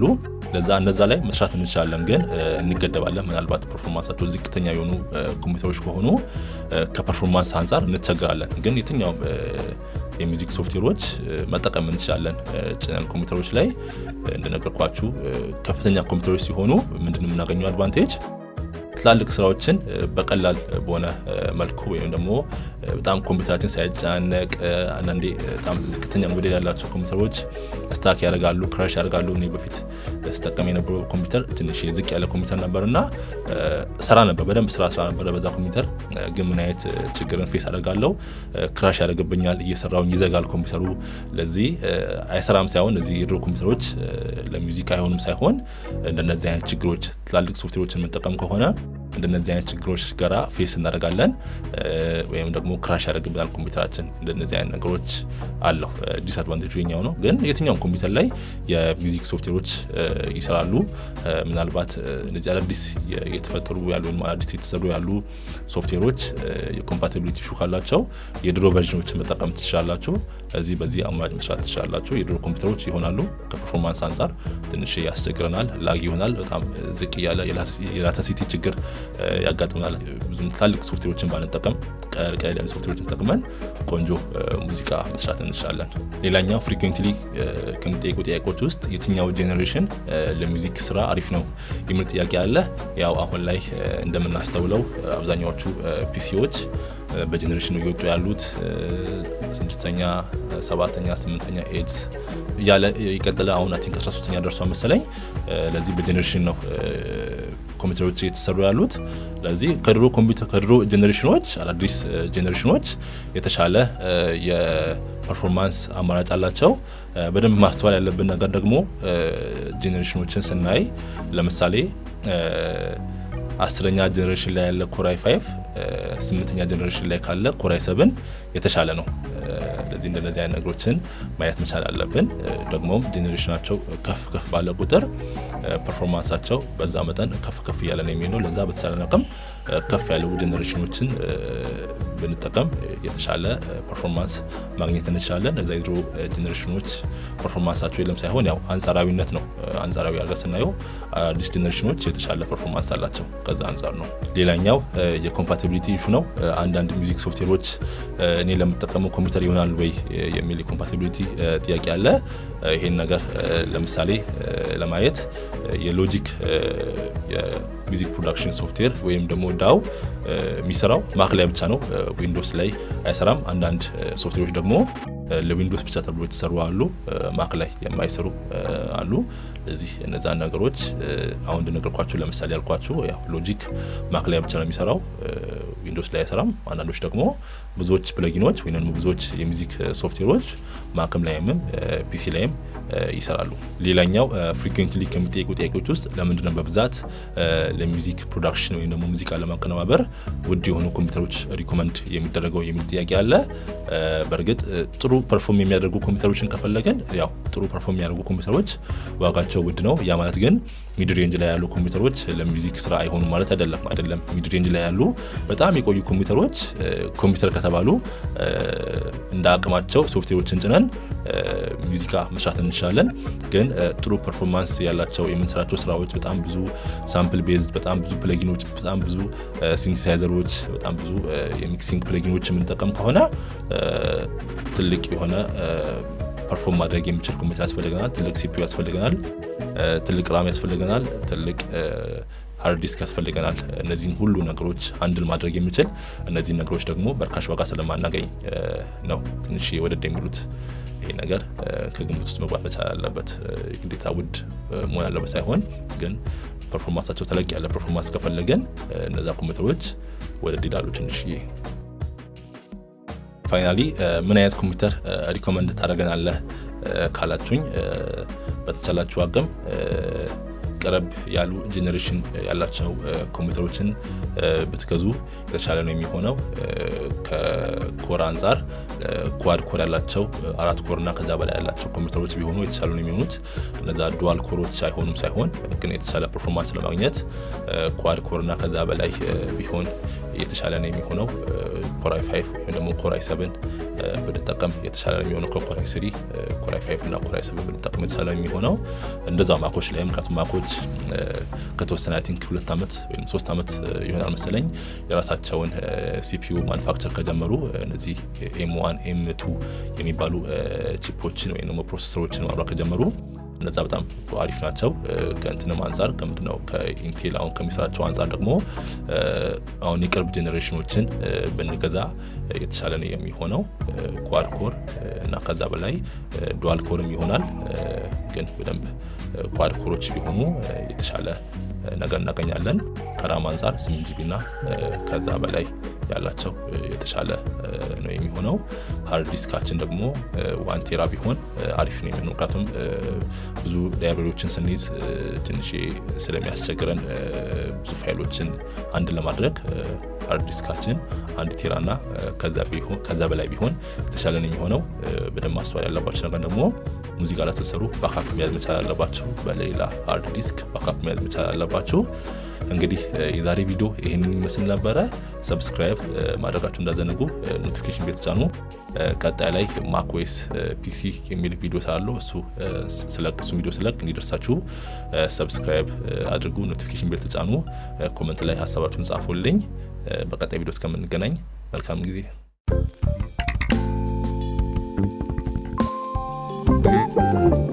ለዛ እነዛ ላይ መስራት እንችላለን፣ ግን እንገደባለን። ምናልባት ፐርፎርማንሳቸው ዝቅተኛ የሆኑ ኮምፒውተሮች ከሆኑ ከፐርፎርማንስ አንጻር እንቸገራለን። ግን የትኛውም የሚውዚክ ሶፍትዌሮች መጠቀም እንችላለን። ጭነን ኮምፒውተሮች ላይ እንደነገርኳችሁ ከፍተኛ ኮምፒውተሮች ሲሆኑ ምንድን የምናገኘው አድቫንቴጅ ትላልቅ ስራዎችን በቀላል በሆነ መልኩ ወይም ደግሞ በጣም ኮምፒውተራችን ሳይጨናነቅ አንዳንዴ በጣም ዝቅተኛ ሞዴል ያላቸው ኮምፒውተሮች ስታክ ያደርጋሉ፣ ክራሽ ያደርጋሉ። እኔ በፊት ስጠቀም የነበረው ኮምፒውተር ትንሽ ዝቅ ያለ ኮምፒውተር ነበር እና ስራ ነበር በደንብ ስራ ስራ ነበረ በዛ ኮምፒውተር። ግን ምን አይነት ችግርን ፌስ አደርጋለሁ? ክራሽ ያደርግብኛል፣ እየሰራውኝ ይዘጋል ኮምፒውተሩ። ለዚህ አይሰራም ሳይሆን እዚህ የድሮ ኮምፒውተሮች ለሚውዚክ አይሆኑም ሳይሆን እንደነዚህ አይነት ችግሮች ትላልቅ ሶፍትዌሮችን የምንጠቀም ከሆነ እንደነዚህ አይነት ችግሮች ጋራ ፌስ እናደርጋለን ወይም ደግሞ ክራሽ ያደርግብናል ኮምፒውተራችን። እንደነዚህ አይነት ነገሮች አለው። ዲስአድቫንቴጁ የኛው ነው። ግን የትኛውም ኮምፒውተር ላይ የሚውዚክ ሶፍትዌሮች ይሰራሉ። ምናልባት እነዚህ አዳዲስ የተፈጠሩ ያሉ ወይም አዳዲስ የተሰሩ ያሉ ሶፍትዌሮች የኮምፓቲቢሊቲ ሹ ካላቸው የድሮ ቨርዥኖችን መጠቀም ትችላላችሁ። ስለዚህ በዚህ አማራጭ መስራት ትችላላችሁ። የድሮ ኮምፒውተሮች ይሆናሉ። ከፐርፎርማንስ አንጻር ትንሽ ያስቸግረናል፣ ላግ ይሆናል። በጣም ዝቅ እያለ የላተሲቲ ችግር ያጋጥመናል። ብዙም ትላልቅ ሶፍትዌሮችን ባንጠቀም ቀለል ቀለል ያሉ ሶፍትዌሮችን ተጠቅመን ቆንጆ ሙዚቃ መስራት እንችላለን። ሌላኛው ፍሪኩዌንትሊ ከሚጠይቁ ጥያቄዎች ውስጥ የትኛው ጄኔሬሽን ለሚውዚክ ስራ አሪፍ ነው የሚል ጥያቄ አለ። ያው አሁን ላይ እንደምናስተውለው አብዛኛዎቹ ፒሲዎች በጀኔሬሽን ነው እየወጡ ያሉት። ስድስተኛ፣ ሰባተኛ፣ ስምንተኛ ኤድስ እያለ ይቀጥለ አሁን አይ ቲንክ 13ተኛ ደርሷ መሰለኝ። ለዚህ በጀኔሬሽን ነው ኮምፒውተሮች እየተሰሩ ያሉት። ለዚህ ከድሮ ኮምፒውተር ከድሮ ጄኔሬሽኖች አዳዲስ ጄኔሬሽኖች የተሻለ የፐርፎርማንስ አማራጭ አላቸው። በደንብ ማስተዋል ያለብን ነገር ደግሞ ጄኔሬሽኖችን ስናይ ለምሳሌ አስረኛ ጀኔሬሽን ላይ ያለ ኮራይ ፋይቭ ስምንተኛ ጀኔሬሽን ላይ ካለ ኮራይ ሰብን የተሻለ ነው። ለዚህ እንደነዚህ አይነት ነገሮችን ማየት መቻል አለብን። ደግሞም ጄኔሬሽናቸው ከፍ ከፍ ባለ ቁጥር ፐርፎርማንሳቸው በዛ መጠን ከፍ ከፍ እያለ ነው የሚሆነው። ለዛ በተቻለ አቅም ከፍ ያሉ ጄኔሬሽኖችን ብንጠቀም የተሻለ ፐርፎርማንስ ማግኘት እንችላለን። እዛ የድሮ ጄኔሬሽኖች ፐርፎርማንሳቸው የለም ሳይሆን ያው አንጻራዊነት ነው። አንጻራዊ አድርገን ስናየው አዲስ ጄኔሬሽኖች የተሻለ ፐርፎርማንስ አላቸው። ከዛ አንጻር ነው። ሌላኛው የኮምፓቲቢሊቲ ኢሹ ነው። አንዳንድ ሚውዚክ ሶፍትዌሮች እኔ ለምጠቀመው ኮምፒውተር ይሆናል ወይ የሚል የኮምፓቲቢሊቲ ጥያቄ አለ። ይሄን ነገር ለምሳሌ ለማየት የሎጂክ የሚውዚክ ፕሮዳክሽን ሶፍትዌር ወይም ደግሞ ዳው የሚሰራው ማክ ላይ ብቻ ነው፣ ዊንዶውስ ላይ አይሰራም። አንዳንድ ሶፍትዌሮች ደግሞ ለዊንዶውስ ብቻ ተብሎ የተሰሩ አሉ፣ ማክ ላይ የማይሰሩ አሉ። ስለዚህ እነዛን ነገሮች አሁን እንደነገርኳችሁ ለምሳሌ ያልኳችሁ ያው ሎጂክ ማክ ላይ ብቻ ነው የሚሰራው፣ ዊንዶውስ ላይ አይሰራም። አንዳንዶች ደግሞ ብዙዎች ፕለጊኖች ወይም ደግሞ ብዙዎች የሚውዚክ ሶፍትዌሮች ማክም ላይም ፒሲ ላይም ይሰራሉ። ሌላኛው ፍሪኩዌንትሊ ከሚጠይቁ ጥያቄዎች ውስጥ ለምንድነው በብዛት ለሚውዚክ ፕሮዳክሽን ወይም ደግሞ ሙዚቃ ለማቀነባበር ውድ የሆኑ ኮምፒውተሮች ሪኮመንድ የሚደረገው የሚል ጥያቄ አለ። በእርግጥ ጥሩ ፐርፎርም የሚያደርጉ ኮምፒውተሮችን ከፈለገን ያው ጥሩ ፐርፎርም የሚያደርጉ ኮምፒውተሮች ዋጋቸው ውድ ነው። ያ ማለት ግን ሚድ ሬንጅ ላይ ያሉ ኮምፒውተሮች ለሚውዚክ ስራ አይሆኑም ማለት አይደለም። አይደለም ሚድ ሬንጅ ላይ ያሉ በጣም የቆዩ ኮምፒውተሮች ኮምፒውተር ከተባሉ እንደ አቅማቸው ሶፍትዌሮችን ጭነን ሙዚቃ መስራት እንችላለን። ግን ጥሩ ፐርፎርማንስ ያላቸው የምንሰራቸው ስራዎች በጣም ብዙ ሳምፕል ቤዝድ፣ በጣም ብዙ ፕለጊኖች፣ በጣም ብዙ ሲንቴሳይዘሮች፣ በጣም ብዙ የሚክሲንግ ፕለጊኖች የምንጠቀም ከሆነ ትልቅ የሆነ ፐርፎርም ማድረግ የሚችል ኮምፒውተር ያስፈልገናል። ትልቅ ሲፒዩ ያስፈልገናል። ትልቅ ራም ያስፈልገናል። ትልቅ ሃርድ ዲስክ ያስፈልገናል። እነዚህን ሁሉ ነገሮች አንድል ማድረግ የሚችል እነዚህን ነገሮች ደግሞ በርካሽ ዋጋ ስለማናገኝ ነው ትንሽ ወደድ የሚሉት። ይሄ ነገር ከግምት ውስጥ መግባት መቻል አለበት። ግዴታ ውድ መሆን ያለበት ሳይሆን ግን ፐርፎርማንሳቸው ተለቅ ያለ ፐርፎርማንስ ከፈለገን እነዛ ኮምፒውተሮች ወደድ ይላሉ ትንሽዬ። ፋይናሊ ምን አይነት ኮምፒውተር ሪኮመንድ ታደርገናለህ ካላችሁኝ በተቻላችሁ አቅም ቀረብ ያሉ ጄኔሬሽን ያላቸው ኮምፒውተሮችን ብትገዙ የተሻለ ነው የሚሆነው። ከኮር አንጻር ኳድ ኮር ያላቸው አራት ኮር እና ከዛ በላይ ያላቸው ኮምፒውተሮች ቢሆኑ የተሻሉ ነው የሚሆኑት። እነዛ ዱዋል ኮሮች አይሆኑም ሳይሆን ግን የተሻለ ፐርፎርማንስ ለማግኘት ኳድ ኮር እና ከዛ በላይ ቢሆን የተሻለ ነው የሚሆነው። ኮራይ ፋይቭ ወይም ደግሞ ኮራይ ሰብን ብንጠቀም የተሻለ የሚሆነው ከኮራይ ስሪ ኮራይ ፋይቭ እና ኮራይ ሰቨን ብንጠቀም የተሻለ የሚሆነው እንደዛ ማኮች ላይ ምክንያቱም ማኮች ከተወሰነ አይ ቲንክ ሁለት ዓመት ወይም ሶስት ዓመት ይሆናል መሰለኝ የራሳቸውን ሲፒዩ ማኑፋክቸር ከጀመሩ እነዚህ ኤም ዋን ኤም ቱ የሚባሉ ቺፖችን ወይም ደግሞ ፕሮሰሰሮችን ማምራት ከጀመሩ እነዛ በጣም አሪፍ ናቸው። ከእንትንም አንጻር ከምንድነው ከኢንቴል አሁን ከሚሰራቸው አንጻር ደግሞ አሁን የቅርብ ጄኔሬሽኖችን ብንገዛ የተሻለ ነው የሚሆነው ኳድ ኮር እና ከዛ በላይ ዱዋል ኮርም ይሆናል። ግን በደንብ ኳድ ኮሮች ቢሆኑ የተሻለ ነገር እናገኛለን። ከራም አንጻር ስምንት ጂቢ እና ከዛ በላይ ያላቸው የተሻለ ነው የሚሆነው። ሀርድ ዲስካችን ደግሞ ዋን ቴራ ቢሆን አሪፍ ነው የሚሆነው። ምክንያቱም ብዙ ላይብረሪዎችን ስንይዝ ትንሽ ስለሚያስቸግረን ብዙ ፋይሎችን አንድ ለማድረግ ሃርድ ዲስካችን አንድ ቴራና ከዛ በላይ ቢሆን የተሻለ ነው የሚሆነው። በደንብ ማስተዋል ያለባቸው ነገር ደግሞ ሙዚቃ ላይ ስትሰሩ ባካፕ መያዝ መቻል አለባችሁ። በሌላ ሃርድ ዲስክ ባካፕ መያዝ መቻል አለባችሁ። እንግዲህ የዛሬ ቪዲዮ ይህንን ይመስል ነበረ። ሰብስክራይብ ማድረጋችሁ እንዳዘነጉ፣ ኖቲፊኬሽን ቤል ተጫኑ። ቀጣይ ላይ ማክ ኦኤስ ፒሲ የሚል ቪዲዮ ስላለው እሱ ስለቅ እሱ ቪዲዮ ስለቅ እንዲደርሳችሁ ሰብስክራይብ አድርጉ፣ ኖቲፊኬሽን ቤል ተጫኑ። ኮመንት ላይ ሀሳባችሁን ጻፉልኝ። በቀጣይ ቪዲዮ እስከምንገናኝ መልካም ጊዜ Thank you.